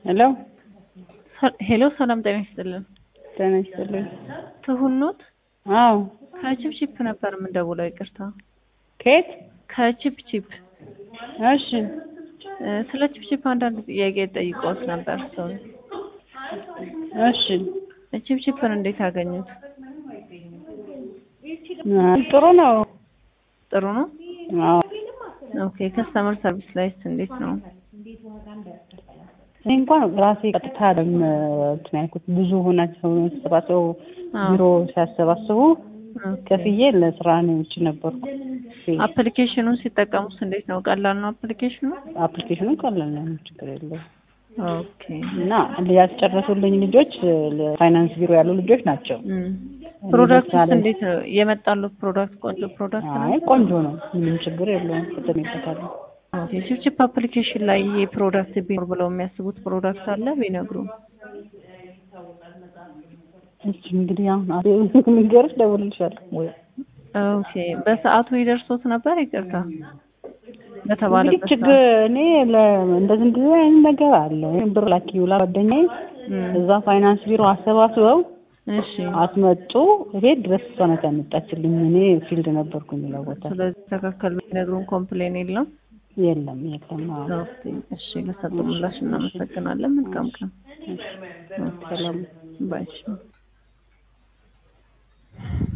ሄሎ ሄሎ ሰላም ጤና ይስጥልን። ጤና ይስጥልኝ። ትሁን ኖት? አዎ ከቺፕቺፕ ነበር የምንደውለው። ይቅርታ ከየት? ከቺፕቺፕ እሺ እ ስለ ቺፕቺፕ አንዳንድ ጥያቄ ጠይቆት ነበር ሰው። እሺ ቺፕቺፕን እንዴት አገኙት? አይ፣ ጥሩ ነው። ጥሩ ነው። አዎ ኦኬ ከስተመር ሰርቪስ ላይስ እንዴት ነው? እኔ እንኳን ራሴ ቀጥታ ደም እንትን ያልኩት ብዙ ሆናቸው ተሰባስበው አዎ። ቢሮ ሲያሰባስቡ ከፍዬ ለስራ ነው ውጭ ነበርኩ። አፕሊኬሽኑን ሲጠቀሙት እንዴት ነው? ቀላል ነው አፕሊኬሽኑ? አፕሊኬሽኑ ቀላል ነው፣ ችግር የለውም። ኦኬ እና ያስጨረሱልኝ ልጆች ፋይናንስ ቢሮ ያሉ ልጆች ናቸው። እም። ፕሮዳክቱስ ለምሳሌ- እንዴት ነው የመጣሉት? ፕሮዳክት ቆንጆ ፕሮዳክት ነው? አይ ቆንጆ ነው፣ ምንም ችግር የለውም። ተጠቅሜበታለሁ። ኦኬ ቺፕቺፕ አፕሊኬሽን ላይ ይሄ ፕሮዳክት ቢኖር ብለው የሚያስቡት ፕሮዳክት አለ ቢነግሩ? እሺ እንግዲህ አሁን ንገርሽ ደውልልሻለሁ ወይ ኦኬ በሰዓቱ ይደርሶት ነበር? ይቅርታ እንግዲህ በተባለበት ችግር ሰዓት? እኔ ለ- እንደዚህ እንደዚህ አይነት ነገር አለ ብር ላኪ ብላ ጓደኛዬ እም። እዛ ፋይናንስ ቢሮ አሰባስበው እሺ አስመጡ። ቤት ድረስ እሷ ናት ያመጣችልኝ። እኔ ፊልድ ነበርኩኝ ሌላ ቦታ። ስለዚህ ተካከል ቢነግሩን ኮምፕሌን የለም። የለም የለም። አዎ ኦኬ እሺ ለሰጡ ምላሽ እናመሰግናለን። መልካም ቀን። ሰላም ባይ